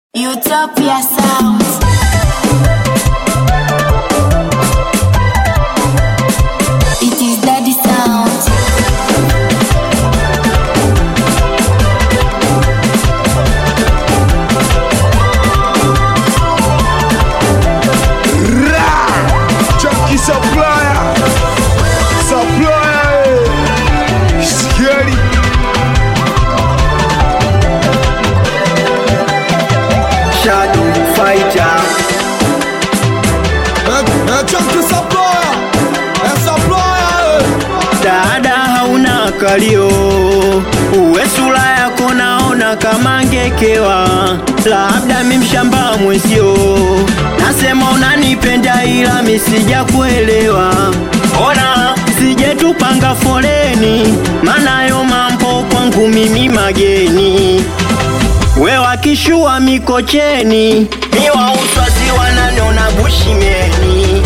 Utopia Sounds. It is Daddy Sound. Chunky supplier, supplier, eh. scary. Shadow Fighter. Chunky supplier, eh, supplier. eh. Dada hauna kalio, uwe sura yako naona kama ngekewa, labda mi mshamba mwenzio, nasema unanipenda ila misija kuelewa. Ona sije tupanga foleni, maana yo mambo kwangu mimi mageni. We wakishua Mikocheni, mi wa uswazi wananiona Bushimeni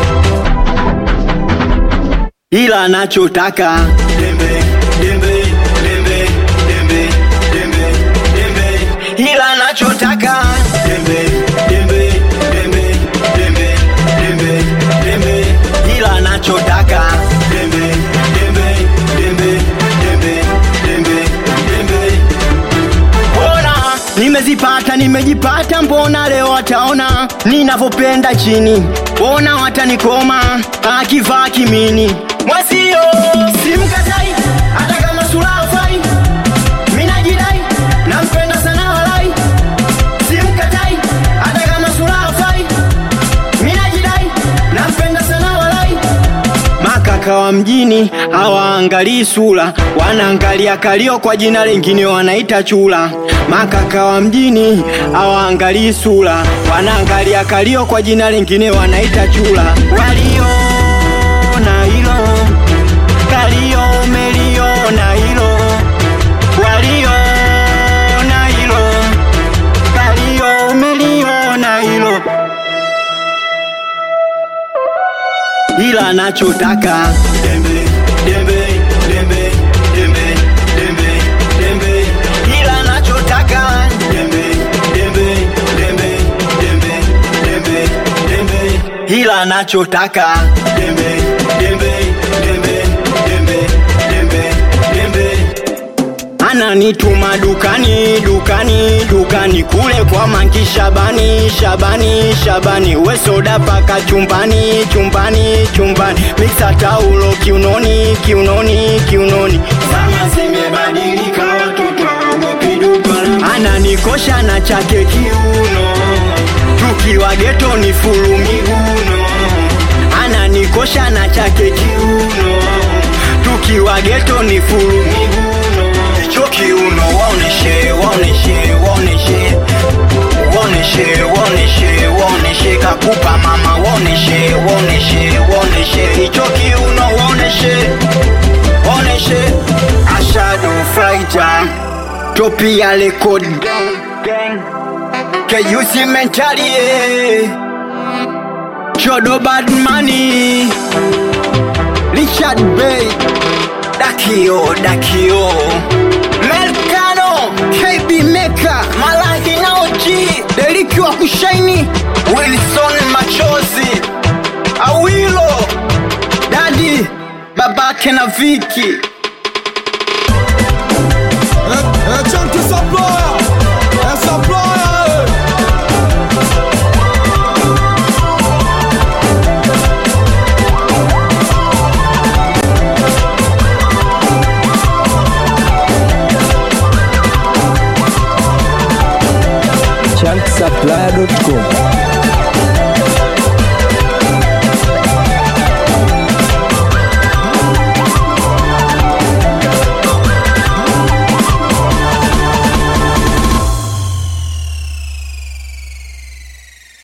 ila nachotaka dembe dembe dembe dembe dembe dembe ila nachotaka dembe dembe dembe dembe dembe dembe ila nachotaka dembe dembe dembe dembe dembe dembe Mbona nimezipata nimejipata, mbona leo wataona ninavyopenda chini, mbona watanikoma akivaa kimini mwasio simkatai, hata kama sura hafai, mimi najidai nampenda sana walai, simkatai, hata kama sura hafai, mimi najidai nampenda sana walai makaka wa mjini hawaangalii sura, wanaangalia kalio, kwa jina lingine wanaita chula. Makaka wa mjini hawaangalii sura, wanaangalia kalio, kwa jina lingine wanaita chula. Waliona hilo kalio, umeliona hilo, waliona hilo kalio, umeliona hilo ila nachotaka dembe dembe dembe dembe dembe dembe ila nachotaka dembe dembe dembe dembe dembe dembe ila nachotaka dembe dembe dembe dembe dembe dembe ananituma dukani dukani dukani kule kwa manki Shabani Shabani Shabani we soda paka chumbani chumbani chumbani mixa taulo kiunoni kiunoni kiunoni zama zimebadilika watoto hawaogopi dukani ananikosha na chake kiuno tukiwa geto ni fulu miguno ananikosha na chake kiuno tukiwa geto ni fulu miguno hicho kiuno waoneshe waoneshe waoneshe waoneshe waoneshe waoneshe kakupa mama waoneshe waoneshe waoneshe hicho kiuno waoneshe waoneshe ashado fighter topia record keyusi mentalie chodo bad money Richard Bay Dakio Dakio Melkano KB Meka Malahi Naoji Deriki wa kushaini Wilson Machozi Awilo Dadi babake na Viki Eh, eh, Chunky supplier, eh, supplier. eh. chunksupply.com